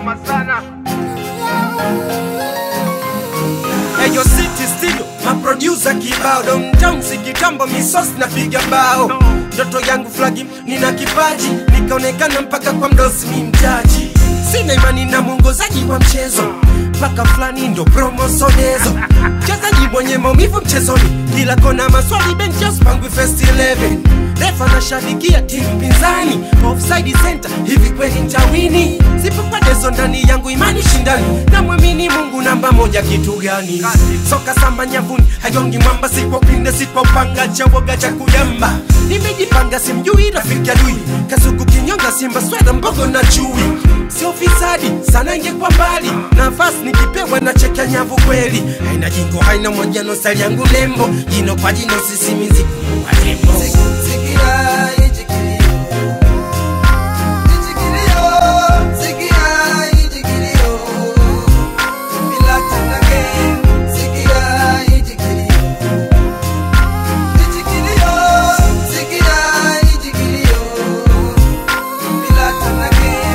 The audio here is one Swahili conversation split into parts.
inauma sana Eyo City Studio, maproducer kibao Don Jones kitambo misos napiga bao Ndoto yangu flagi, nina kipaji Nikaonekana mpaka kwa mdosi mi mjaji Sina imani na mwongozaji wa mchezo mpaka fulani ndo promosonezo mchezaji mwenye maumivu mchezoni kila kona maswali benches pangwi first 11 refa nashabikia timu pinzani offside center hivi kweli ntawini sipopadezo ndani yangu imani shindani namwamini mungu namba moja kitu gani soka samba nyavuni hajongi mwamba sikwa upinde sikwa upanga chawoga cha kujamba nimejipanga simjui rafiki adui kasuku kinyonga simba sweda mbogo na chui sio fisadi sana ingekuwa mbali nafasi nikipewa na cheka nyavu kweli haina jingo haina mojano sali yangu lembo jino kwa jino sisimizi kuwa tembo Sikia hichi kilio. Hichi kilio. Sikia hichi kilio. Bila tena game. Sikia hichi kilio. Hichi kilio. Sikia hichi kilio. Bila tena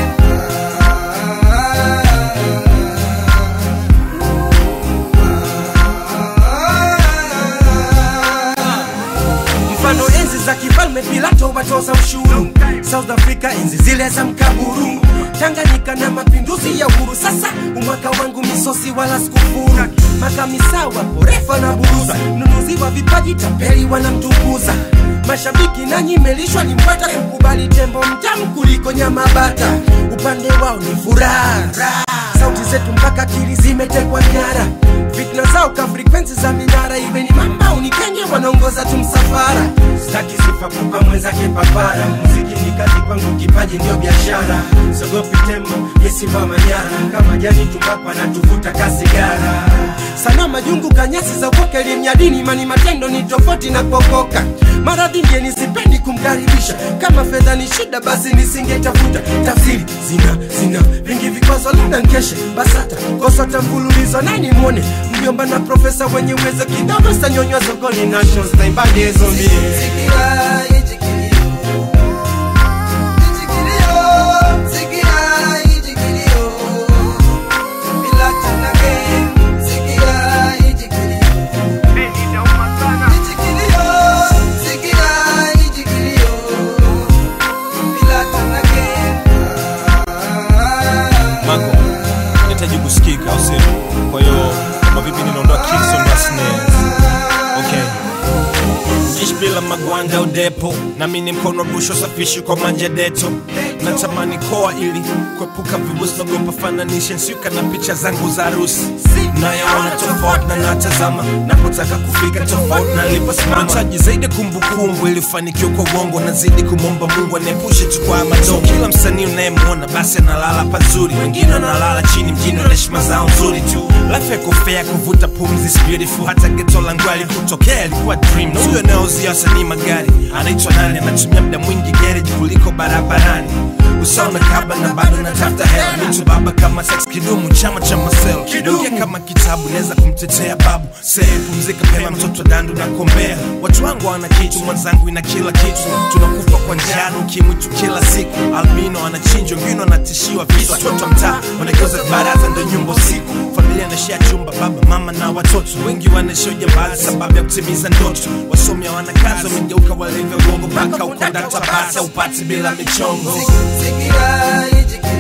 game. mfano enzi za kifalme pilato watoza ushuru south africa enzi zile za mkaburu tanganyika na mapinduzi ya uhuru sasa umwaka wangu misosi wala sikufuru makamisawa porefa na buruza nunuzi wa vipaji tapeli wanamtukuza mashabiki nanyi melishwa limpata kukubali tembo mtamu kuliko nyama bata upande wao ni furaha sauti zetu mpaka akili zimetekwa nyara fitna zao ka frekwensi za minara iwe ni mamba unikenge wanaongoza tu msafara staki sifa kupa mwenzake papara muziki ni kazi kwangu kipaji ndio biashara sogopi tembo yesimba manyara kama jani tumbako anatuvuta kasigara sana majungu kanyasi za ukoke limnyadini mani matendo ni tofauti na kuokoka maradhi ndiye nisipendi kumkaribisha kama fedha ni shida basi nisingetafuta tafsiri zina zina vingi vikwazo labda nkeshe basata kosota mfululizo nani mwone mjomba na profesa wenye uwezo kidogo stanyonywa sokoni nations taibadi zombi Sikia hichi kilio. Hichi kilio. Sikia hichi kilio. Bila tena game. Sikia hichi kilio. Hii inauma sana Hichi kilio. Sikia hichi kilio. Bila tena game. Mango, nahitaji kusikika au sio? Kwa hiyo kama vipi ninaondoa kicks on my snares. Okay. Ishi bila magwanda udepo nami ni mkono rusho safishi kwa manja deto natamani koa ili kuepuka vibusi nagopa fananishe nsiuka na picha zangu za harusi nayaona tofauti na natazama napotaka kufika tofauti na niliposimama nahitaji zaidi kumbukumbu ili ufanikiwe kwa uongo nazidi kumwomba mungu aniepushe tu kwa madongo kila msanii unayemwona basi analala pazuri wengine wanalala chini mjini wana heshima zao nzuri tu life yako fair kuvuta pumzi is beautiful hata geto langu alikutokea ilikuwa dream na huyo anayeuzia wasanii magari anaitwa nani anatumia muda mwingi garage kuliko barabarani usauna kaba na bado natafuta hela mitu baba kama sex kidumu chama cha masel kidungia kama kitabu naweza kumtetea babu see pumzika pema mtoto dandu na kombea watu wangu wana kitu mwenzangu ina kila kitu tunakufa kwa njano ukimwitu kila siku albino anachinjwa wengine wanatishiwa visu watoto wa mtaa wanageuza baraza ndo nyumba usiku familia anashia chumba baba mama na watoto wengi wanaishia ujambazi sababu ya kutimiza ndoto wasomi hawana kazi wamegeuka walivyo gongo mpaka ukondata basa upati bila michongo Sikia hichi kilio.